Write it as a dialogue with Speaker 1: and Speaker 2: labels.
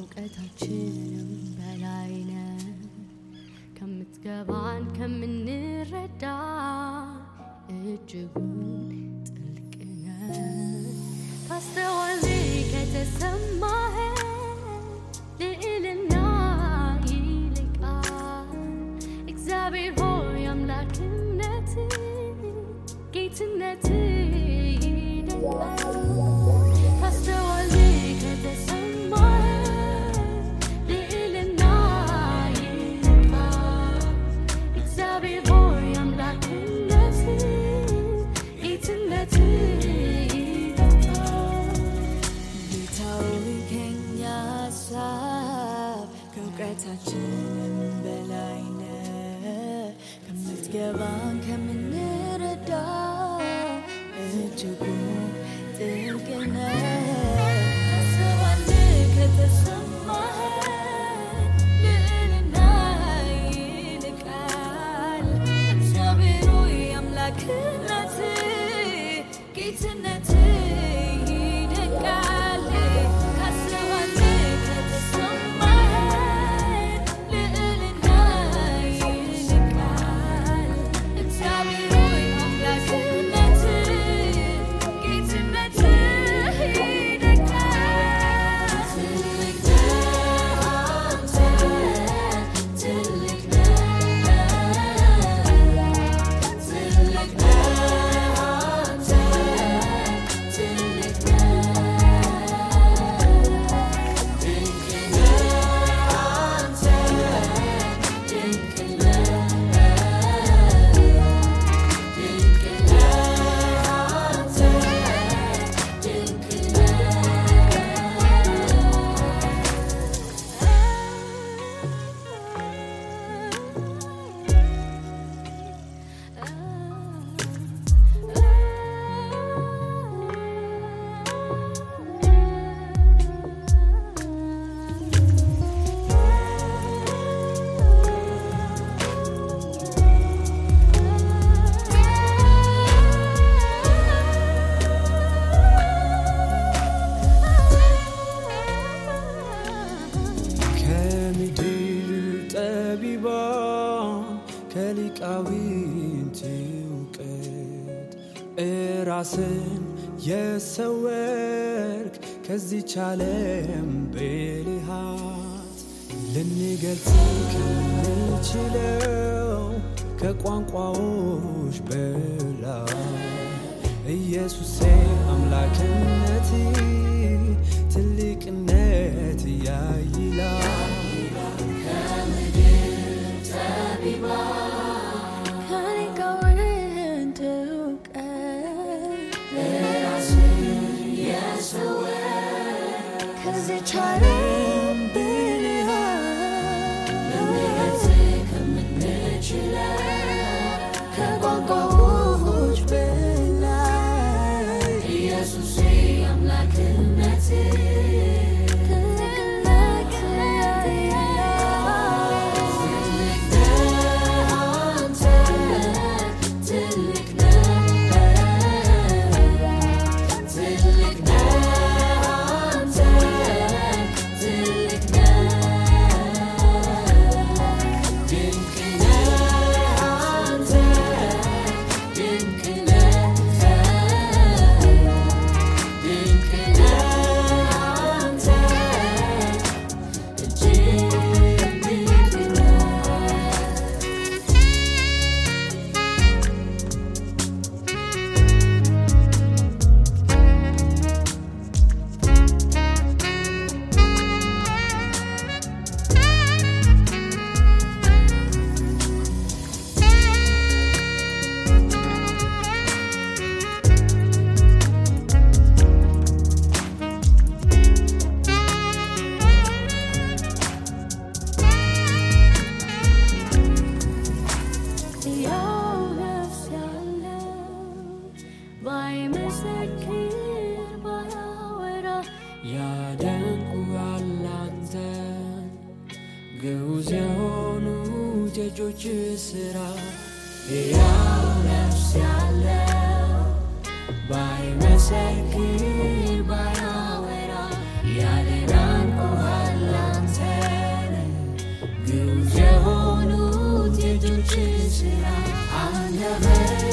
Speaker 1: ከእውቀታችንም በላይ ነህ ከምትገባን ከምንረዳ እጅጉን ጥልቅ ነህ ካስተዋል ከተሰማህ ልዕልና ይልቃል እግዚአብሔር ሆይ አምላክነት ጌትነት ይደንቃል ካስተዋል ከተሰማህ ልዕልና ይልቃል እግዚአብሔር ሆይ አምላክነት ጌትነት ይደንቃል
Speaker 2: ጌታዊ ከኛ ሀሳብ ከእውቀታችንም በላይ ነህ ከምትገባን ከምንረዳ እጅጉን ጥልቅ ነህ ታስባለህ ከተሰማህ ልዕልና ይልቃል እግዚአብሔር ሆይ አምላክነት ጌትነት ይደንቃል ካስባለህ ከተሰማህ ልዕልና ይልቃል እግዚአብሔር ሆይ አምላክነት ጌትነት ይደንቃል ትልቅ ነህ አንተ ትልቅ
Speaker 3: ከምድር ጠቢባን ከሊቃዊንት እውቀት እራስን የሰወርክ ከዚች ዓለም ብልሃት ልንገልጽ ከምንችለው ከቋንቋዎች በላይ ኢየሱሴ አምላክነት ትልቅነት ያይላል
Speaker 2: ከሊቃውንት እውቀት ከዚች ዓለም ብልሃት ከቋንቋዎች በላይ ትልቅነት ያው ነፍስ ያለው ባይመሰክር ባያወራ
Speaker 3: ያደንቁሃል አንተን ግዑዝ የሆኑ የእጆች ሥራ ሕያው ነፍስ ያለው ባይመሰክር ባያወራ ያደንቁሃል
Speaker 1: ስራ አንደበት